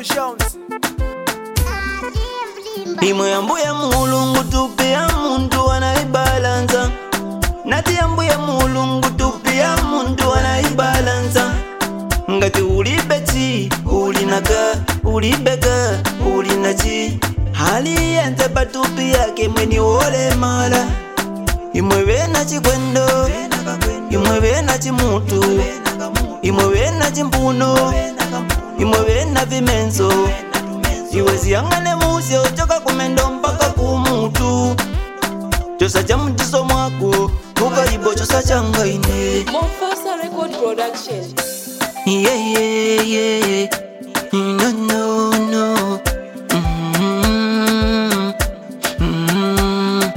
Promotions. imwe yambuye mulungu tupia muntu anaibalansa nati yambuye mulungu tupia muntu anaibalansa ngati ulibeti ulinaka ulibeka ulinachi hali yenze patupi yake mweni wolemala imwe bena chikwendo imwe bena chimutu imwe bena chimpuno imwe bena vimenso iwe ziyang'ane musye uchoka kumendo mpaka kumutu chosa cha mtiso mwako ukalibo chosa changaine Mofasa Record Production. yeah, yeah, yeah. No, no, no. Mm, mm.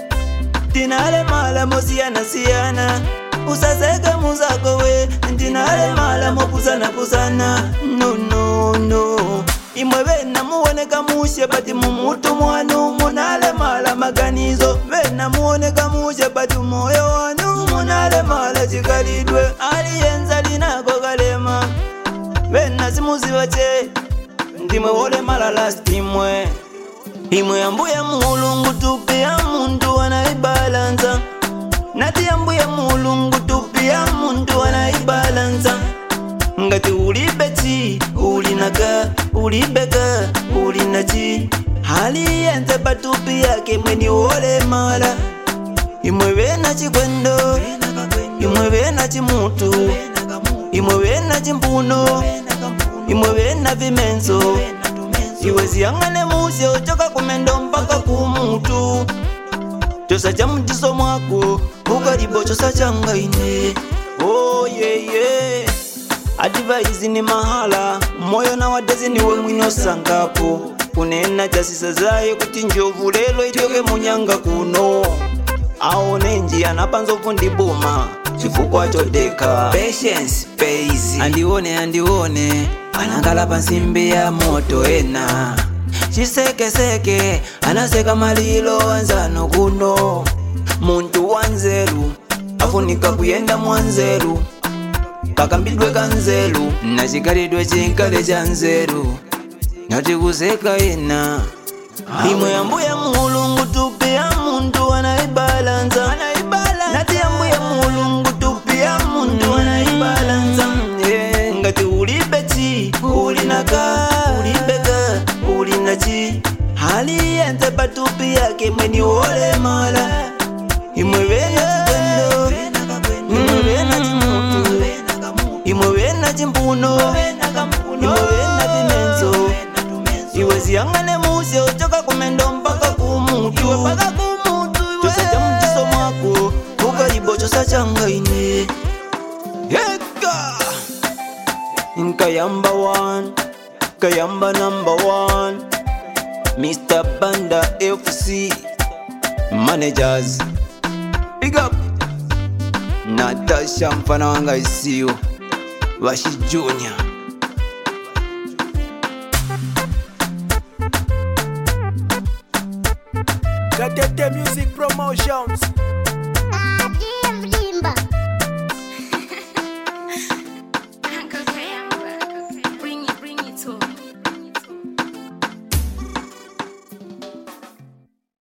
Tinale mala mosiyana siyana usaseke muzako we ndinale mala mopusana pusana no no no imwe bena muwoneka mushe bati mumutu mwanu munale mala maganizo bena muwoneka mushe bati moyo wanu munale mala chikalidwe aliyenza linako kalema bena simuziba che ndimwe wolemala last imwe imwe yambuye mulungu tupia muntu anaibalansa nati yambuye mulungu tupia muntu anaibalansa ngati ulibeti ulinaka ulibeka ulinachi hali yenze patupi yake mweni wolemala imwe bena chikwendo imwe bena chimutu imwe bena chimpuno imwe bena vimenso iwe ziyang'ane musye uchoka kumendo mpaka kumutu chosa cha mtiso mwako ukalibo chosa changaine oh, yeah, yeah. adivaizi ni mahala moyo na wadezi niwe mwino sangapo kunena chasisa zaye kuti njovu lelo ityoke munyanga kuno aone njia napanzovu ndibuma chifukwa chodeka patience pays andione andione anangala pansimbi ya moto ena chisekeseke anaseka malilo anzano kuno muntu wanzeru afunika kuyenda mwanzeru kakambidwe kanzeru nachikalidwe chinkale cha nzeru nati kuseka ena imwe yambuye mulungu tupia muntu anaibalansa nati yambuye mulungu tupia muntu anaibalansa yeah. ngati ulibeti ulinaka ulibeka ulinachi hali yenze patupi yake mweni wolemala imwe bena chikwendo imwe bena chimutu imwe bena chimpuno imwe bena vimenso iwe ziyang'ane musye uchoka kumendo mpaka kumutu chosa cha mtiso mwako ukalibo chosa changaine yeka nkayamba one kayamba number one mr banda fc managers big up natasha mfana wanga isiyo vashi junior Gatete Music Promotions.